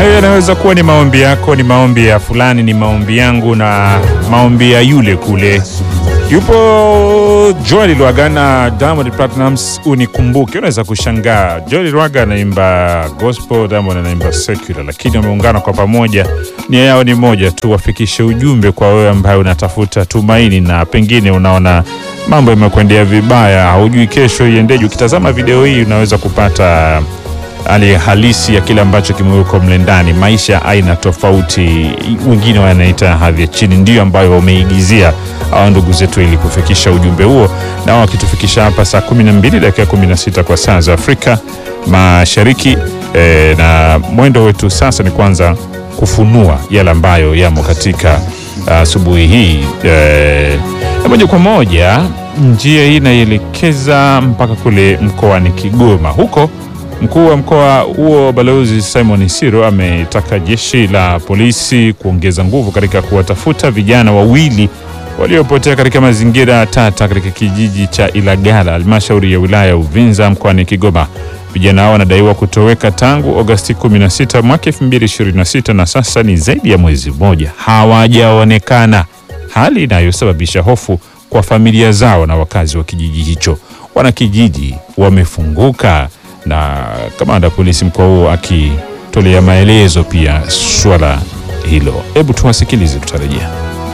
Hayo yanaweza kuwa ni maombi yako, ni maombi ya fulani, ni maombi yangu na maombi ya yule kule. Yupo Joel Lwaga na Diamond Platnumz, unikumbuke. Unaweza kushangaa Joel Lwaga anaimba gospel, Diamond anaimba secular, lakini wameungana kwa pamoja. Nia yao ni moja tu, wafikishe ujumbe kwa wewe ambaye unatafuta tumaini na pengine unaona mambo yamekwendea vibaya, haujui kesho iendeje. Ukitazama video hii unaweza kupata hali halisi ya kile ambacho kimewekwa mle ndani, maisha ya aina tofauti, wengine wanaita hadhi ya chini, ndiyo ambayo wameigizia hawa ndugu zetu ili kufikisha ujumbe huo, na wakitufikisha hapa saa 12 dakika 16 kwa saa za Afrika Mashariki. E, na mwendo wetu sasa ni kwanza kufunua yale ambayo yamo katika asubuhi hii e, na moja kwa moja njia hii inaielekeza mpaka kule mkoani Kigoma huko Mkuu wa mkoa huo Balozi Simon Siro ametaka jeshi la polisi kuongeza nguvu katika kuwatafuta vijana wawili waliopotea katika mazingira tata katika kijiji cha Ilagala, halmashauri ya wilaya ya Uvinza mkoani Kigoma. Vijana hao wanadaiwa kutoweka tangu Agosti 16 mwaka 2026 na sasa ni zaidi ya mwezi mmoja hawajaonekana, hali inayosababisha hofu kwa familia zao na wakazi wa kijiji hicho. Wanakijiji wamefunguka na kamanda wa polisi mkoa huo akitolea maelezo pia swala hilo. Hebu tuwasikilize, tutarejea.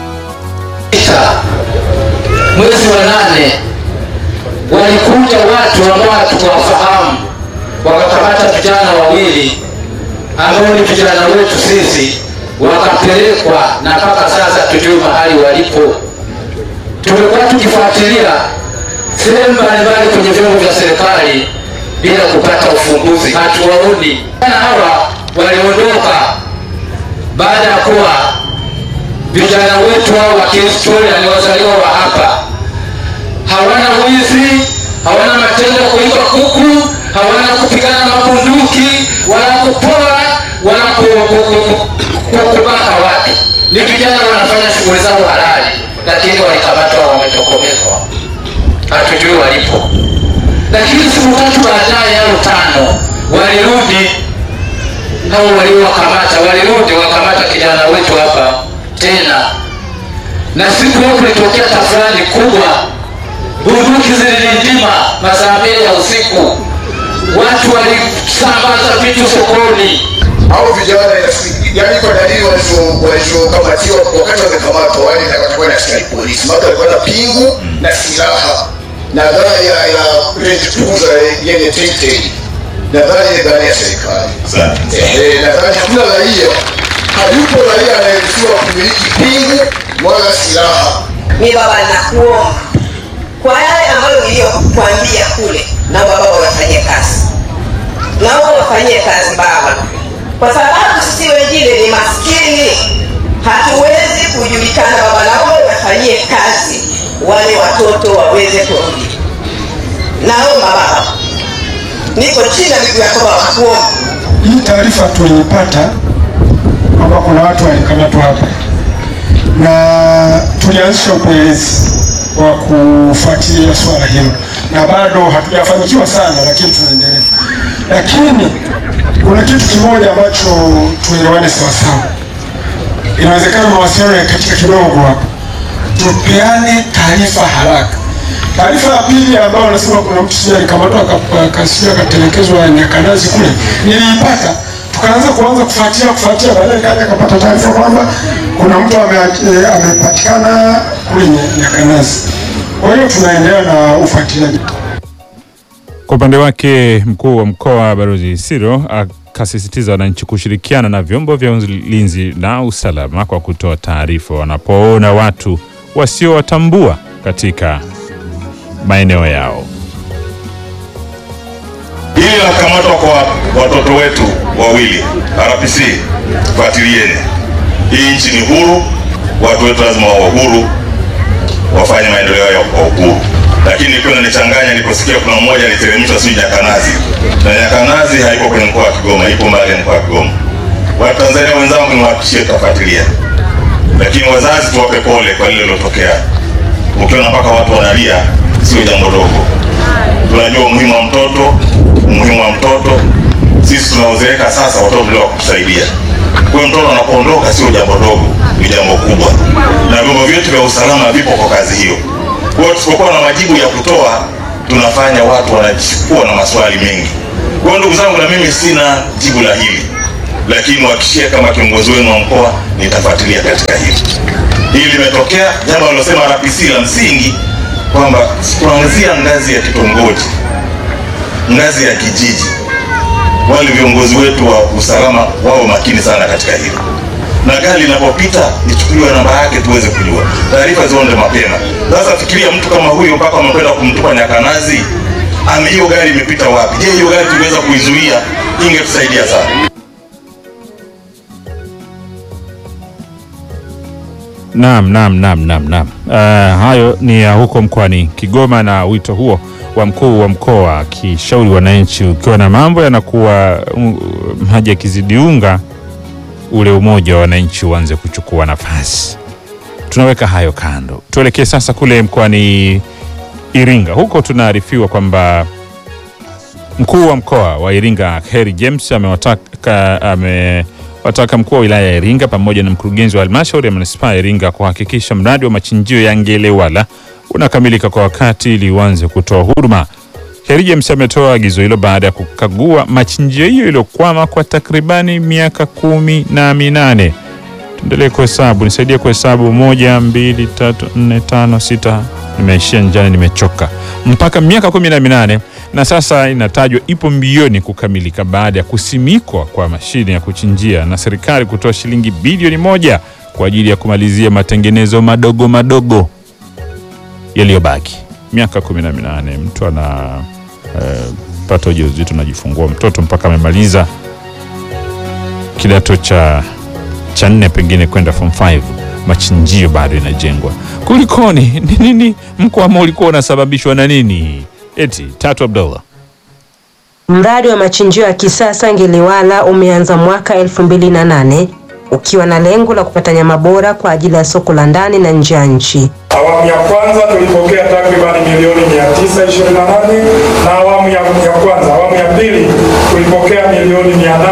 Mwezi wa nane walikuja watu ambao hatukuwafahamu wakakamata vijana wawili ambao ni vijana wetu sisi, wakapelekwa na mpaka sasa tujue mahali walipo. Tumekuwa tukifuatilia sehemu mbalimbali kwenye vyombo vya serikali bila kupata ufumbuzi, hatuwaoni. Vijana hawa waliondoka baada ya kuwa vijana wetu hao wa kihistoria ni wazaliwa wa hapa, hawana wizi, hawana matendo ya kuiba kuku, hawana kupigana mabunduki wala kupora wala kubaka watu. Ni vijana wanafanya shughuli zao halali, lakini walikamatwa, wametokomezwa, hatujui walipo lakini siku tatu baadaye au tano walirudi, hao waliowakamata walirudi wakamata kijana wetu hapa tena, na siku hiyo kulitokea tafurani kubwa, bunduki zililindima masaa mbili ya usiku, watu walisambaza vitu sokoni. Hao vijana yani, kwa dalili walivyokamatiwa, wakati wamekamatwa, wale watakuwa na askari polisi, maka walikuwa na pingu na silaha na gari ya Range Cruiser yenye tinted na gari ya gari ya serikali. Eh, na gari hakuna raia, hayupo raia anayeruhusiwa kumiliki pingu wala silaha. Ni baba, nakuomba kwa yale ambayo niliyokuambia kule, naomba baba wafanyie kazi, naomba wafanyie kazi baba, kwa sababu sisi wengine ni maskini, hatuwezi kujulikana. Baba, naomba wafanyie kazi wale watoto waweze kurudi. Naomba baba, niko chini ya miguu yako baba, kuomba. Hii taarifa tuliipata kwamba kuna watu walikamatwa hapa, na tulianzisha upelelezi wa kufuatilia swala hilo, na bado hatujafanikiwa sana, lakini tunaendelea. Lakini kuna kitu kimoja ambacho tuelewane sawasawa, inawezekana mawasiliano yakatika kidogo hapa tupeane taarifa haraka. Taarifa ya pili ambayo wanasema kuna mtu sija alikamatwa akasija akatelekezwa Nyakanazi kule, niliipata tukaanza kuanza kufuatia kufuatia, baadaye kaja akapata taarifa kwamba kuna mtu amepatikana kule Nyakanazi. Kwa hiyo tunaendelea na ufuatiliaji. Kwa upande wake mkuu wa mkoa Balozi Siro akasisitiza wananchi kushirikiana na vyombo vya ulinzi na usalama kwa kutoa taarifa wanapoona watu wasiowatambua katika maeneo yao. Hili la kukamatwa kwa watoto wetu wawili RPC, fuatilieni. Hii nchi ni huru, watu wetu lazima wawe huru, wafanye maendeleo yao kwa uhuru. Lakini ilikuwa inanichanganya niliposikia kuna mmoja aliteremshwa sijui Nyakanazi, na Nyakanazi haiko kwenye mkoa wa Kigoma, ipo mbali ya mkoa wa Kigoma. Watanzania wenzangu, niwahakikishie tutafuatilia lakini wazazi tuwape pole kwa lile lilotokea. Ukiona mpaka watu wanalia, sio jambo dogo. Tunajua umuhimu wa mtoto, umuhimu wa mtoto sisi tunaozeeka sasa, watoto ndio wa kutusaidia. Kwa hiyo mtoto anapoondoka sio jambo dogo, ni jambo kubwa, na vyombo vyetu vya usalama vipo kwa kazi hiyo. Kwa hiyo tusipokuwa na majibu ya kutoa, tunafanya watu wanakuwa na maswali mengi. Kwa hiyo ndugu zangu, na mimi sina jibu la hili, lakini wahakikishie kama kiongozi wenu wa mkoa nitafuatilia katika hili. Hili limetokea jambo alilosema RPC la msingi kwamba kuanzia ngazi ya kitongoji, ngazi ya kijiji, wale viongozi wetu wa usalama wao makini sana katika hilo, na gari linapopita ichukuliwe namba yake tuweze kujua, taarifa zionde mapema. Sasa fikiria mtu kama huyo mpaka amekwenda kumtupa Nyakanazi, ame hiyo gari imepita wapi? Je, hiyo gari tuliweza kuizuia? Ingetusaidia sana. Naam, naam, naam, naam, naam. Uh, hayo ni ya huko mkoani Kigoma na wito huo wa mkuu wa mkoa akishauri wananchi, ukiwa na mambo yanakuwa um, maji yakizidi unga, ule umoja wa wananchi uanze kuchukua nafasi. Tunaweka hayo kando, tuelekee sasa kule mkoani Iringa. Huko tunaarifiwa kwamba mkuu wa mkoa wa Iringa Heri James amewataka amewataka mkuu wa wilaya ya Iringa pamoja na mkurugenzi wa halmashauri ya manispaa ya Iringa kuhakikisha mradi wa machinjio ya Ngelewala unakamilika kwa wakati ili uanze kutoa huduma. Heri James ametoa agizo hilo baada ya kukagua machinjio hiyo iliyokwama kwa takribani miaka kumi na minane. Tuendelee kuhesabu, nisaidie kuhesabu: moja, mbili, tatu, nne, tano, sita. Nimeishia njiani, nimechoka. Mpaka miaka kumi na minane na sasa inatajwa ipo mbioni kukamilika baada ya kusimikwa kwa mashine ya kuchinjia na serikali kutoa shilingi bilioni moja kwa ajili ya kumalizia matengenezo madogo madogo yaliyobaki. Miaka kumi na minane mtu ana eh, pata ujauzito najifungua mtoto mpaka amemaliza kidato cha cha nne pengine kwenda form 5 machinjio bado inajengwa. Kulikoni? Ni nini? Mkwamo ulikuwa unasababishwa na nini? Eti Tatu Abdullah. Mradi wa machinjio ya kisasa Ngelewala umeanza mwaka 2008 ukiwa na lengo la kupata nyama bora kwa ajili ya soko la ndani na nje ya nchi. Awamu ya kwanza tulipokea takribani milioni 928 na awamu ya, ya kwanza. Awamu ya pili tulipokea milioni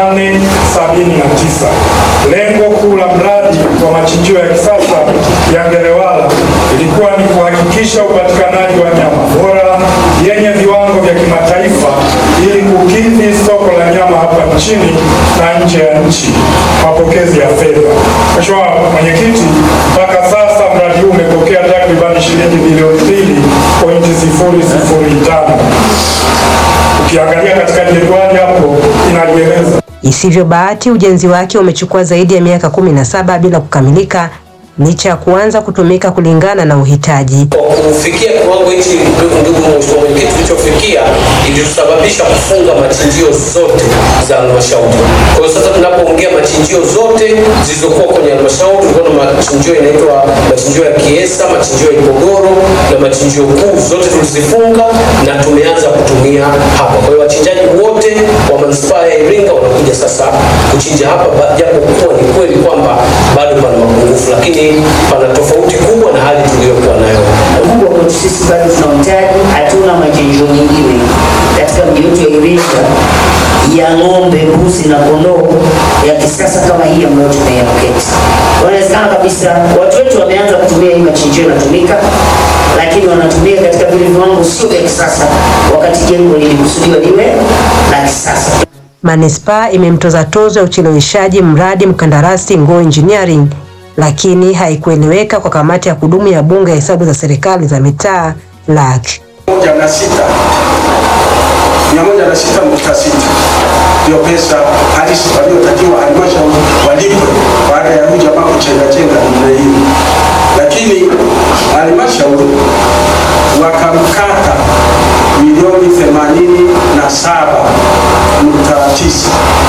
879. Lengo kuu la mradi wa machinjio ya kisasa ya Ngelewala ilikuwa ni kuhakikisha upatikanaji wa nyama bora yenye viwango vya kimataifa ili kukidhi soko la nyama hapa nchini na nje ya nchi. Mapokezi ya fedha. Mheshimiwa Mwenyekiti, mpaka sasa mradi huu umepokea takribani shilingi bilioni mbili pointi sifuri sifuri tano. Ukiangalia katika jedwali hapo inalieleza Isivyo bahati, ujenzi wake umechukua zaidi ya miaka 17 bila kukamilika licha ya kuanza kutumika kulingana na uhitaji. kufikia kiwango hichi, ndugu ndugu mheshimiwa mwenyekiti, tulichofikia ilitusababisha kufunga machinjio zote za halmashauri. Kwa hiyo sasa tunapoongea machinjio zote zilizokuwa kwenye halmashauri, tulikuwa na machinjio inaitwa machinjio ya Kiesa, machinjio ya Ipogoro na machinjio kuu, zote tulizifunga na tumeanza kutumia hapa. Kwa hiyo wachinjaji wote wa manispaa ya Iringa wanakuja sasa kuchinja hapa, ba- japo kuwa ni kweli kwamba bado pana mapungufu, lakini pana tofauti kubwa na hali tuliyokuwa nayo Mungu kwetu sisi bado tunahitaji, hatuna machinjio mengine katika mji wetu ya Iringa ya ng'ombe, mbuzi na kondoo ya kisasa kama hii ambayo tumeyapoketi. Inawezekana kabisa watu wetu wameanza kutumia hii machinjio inatumika, lakini wanatumia katika vile viwango sio vya kisasa, wakati jengo lilikusudiwa liwe la kisasa. Manispaa imemtoza tozo ya ucheleweshaji mradi mkandarasi Ngo Engineering, lakini haikueleweka kwa kamati ya kudumu ya Bunge ya Hesabu za Serikali za Mitaa LAC. moja na sita mia moja na sita nukta sita ndio pesa halisi waliotakiwa halmashauri walipwe baada ya huyu jamaa kuchenga chenga namna hiyo, lakini halmashauri wakamkata milioni themanini na saba nukta tisa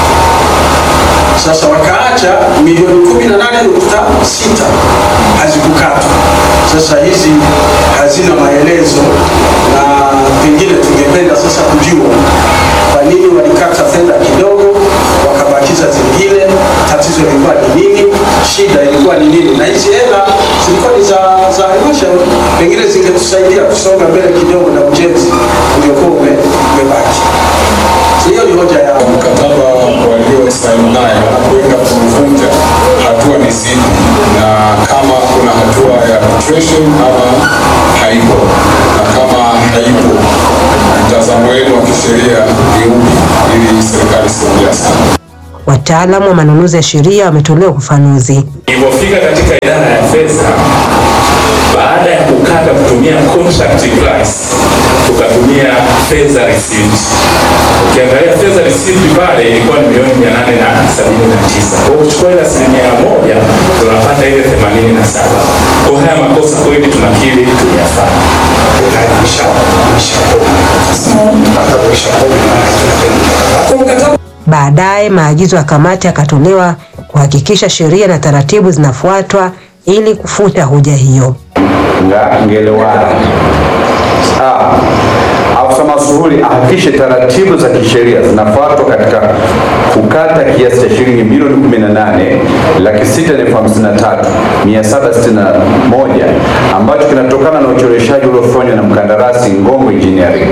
sasa wakaacha milioni kumi na nane nukta sita hazikukatwa. Sasa hizi hazina maelezo, na pengine tungependa sasa kujua kwa nini walikata fedha kidogo wakabakiza zingine. Tatizo lilikuwa ni nini? Shida ilikuwa ni nini? Na hizi hela zilikuwa ni za za halmashauri, pengine zingetusaidia kusonga mbele kidogo na ujenzi uliokuwa ume- umebaki. Hiyo ni hoja yangu. mkataba situation ama haipo, na kama haipo, mtazamo wenu wa kisheria ni upi ili serikali isiongea sana? Wataalamu wa manunuzi ya sheria wametolewa ufafanuzi. Ilipofika katika idara ya fedha, baada ya kukata kutumia contract price, tukatumia fedha receipt. Ukiangalia fedha receipt pale ilikuwa ni milioni mia nane na sabini na tisa. Kwa hiyo kuchukua ile asilimia moja tunapata ile themanini na saba. Kwa haya makosa kweli tunakiri tuliyafanya. Baadaye maagizo ya kamati yakatolewa kuhakikisha sheria na taratibu zinafuatwa ili kufuta hoja hiyo. nga ngelewana Ah, afisa masuhuli ahakikishe taratibu za kisheria zinafuatwa katika kukata kiasi cha shilingi milioni 18 laki sita na elfu hamsini na tatu mia saba sitini na moja ambacho kinatokana na ucheleweshaji uliofanywa na mkandarasi Ngongo Engineering.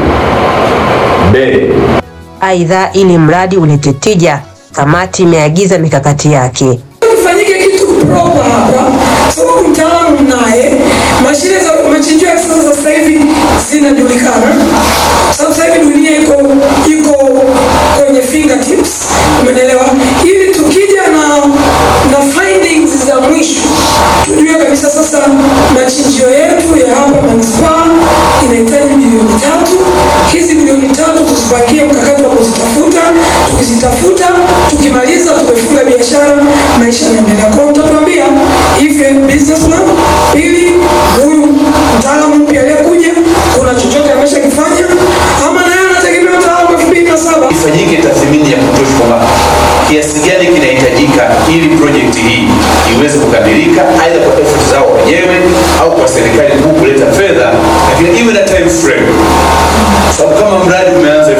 B. Aidha, ili mradi ulete tija, kamati imeagiza mikakati yake. Kifanyike kitu proper hapa, sababu mtaalamu mnaye, mashine za machinjio ya kisasa za sasa hivi zinajulikana. Sababu sasa hivi dunia iko iko kwenye fingertips, umeelewa? Ili tukija na na findings za mwisho tujue kabisa sasa machinjio yetu ya hapa manispaa inahitaji milioni tatu. Hizi milioni tatu tuzipakie mkakati wa kuzitafuta, tukizitafuta tukimaliza tumefunga biashara, maisha yanaendelea. Kwa hiyo mtatuambia if you're a businessman, pili huyu mtaalamu mpya aliyekuja, kuna chochote ameshakifanya ama naye anategemea mtaalamu elfu mbili na saba ifanyike tathmini ya kutosha kwamba kiasi gani kinahitajika ili project hii iweze kukamilika, aidha kwa effort zao wenyewe au kwa serikali kuu kuleta fedha, lakini iwe na time frame, sababu kama mradi umeanza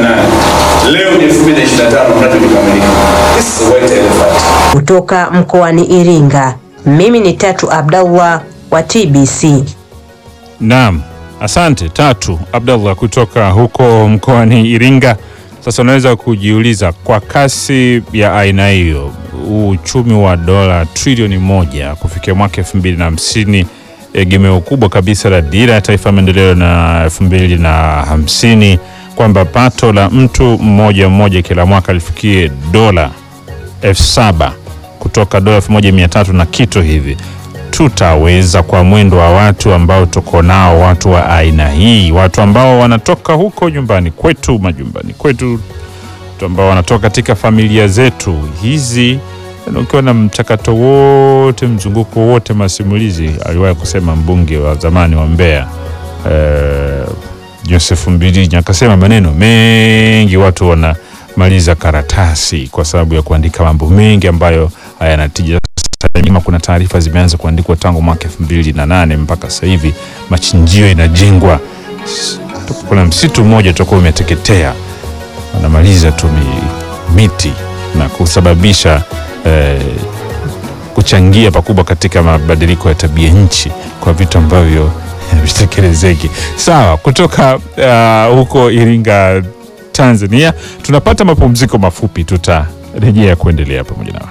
2008 leo ni 2025 mradi umekamilika. This is a white elephant. Kutoka mkoani Iringa, mimi ni Tatu Abdallah wa TBC. Naam, asante Tatu Abdallah kutoka huko mkoani Iringa. Sasa unaweza kujiuliza kwa kasi ya aina hiyo, uchumi wa dola trilioni moja kufikia mwaka elfu mbili na hamsini egemeo kubwa kabisa la dira ya taifa ya maendeleo na elfu mbili na hamsini kwamba pato la mtu mmoja mmoja kila mwaka lifikie dola elfu saba kutoka dola elfu moja mia tatu na kitu hivi tutaweza kwa mwendo wa watu ambao tuko nao, watu wa aina hii, watu ambao wanatoka huko nyumbani kwetu, majumbani kwetu, watu ambao wanatoka katika familia zetu hizi. na Ukiwa na mchakato wote, mzunguko wote, masimulizi, aliwahi kusema mbunge wa zamani wa Mbeya eh, Joseph Mbilinyi akasema maneno mengi, watu wanamaliza karatasi kwa sababu ya kuandika mambo mengi ambayo hayana tija. Sasa nyuma kuna taarifa zimeanza kuandikwa tangu mwaka elfu mbili na nane mpaka sasa hivi machinjio inajengwa. S- Kuna msitu mmoja utakuwa umeteketea, wanamaliza tu mi- miti na kusababisha eh, kuchangia pakubwa katika mabadiliko ya tabia nchi kwa vitu ambavyo vitekelezeki. Sawa, kutoka uh, huko Iringa, Tanzania tunapata mapumziko mafupi, tutarejea kuendelea pamoja nawe.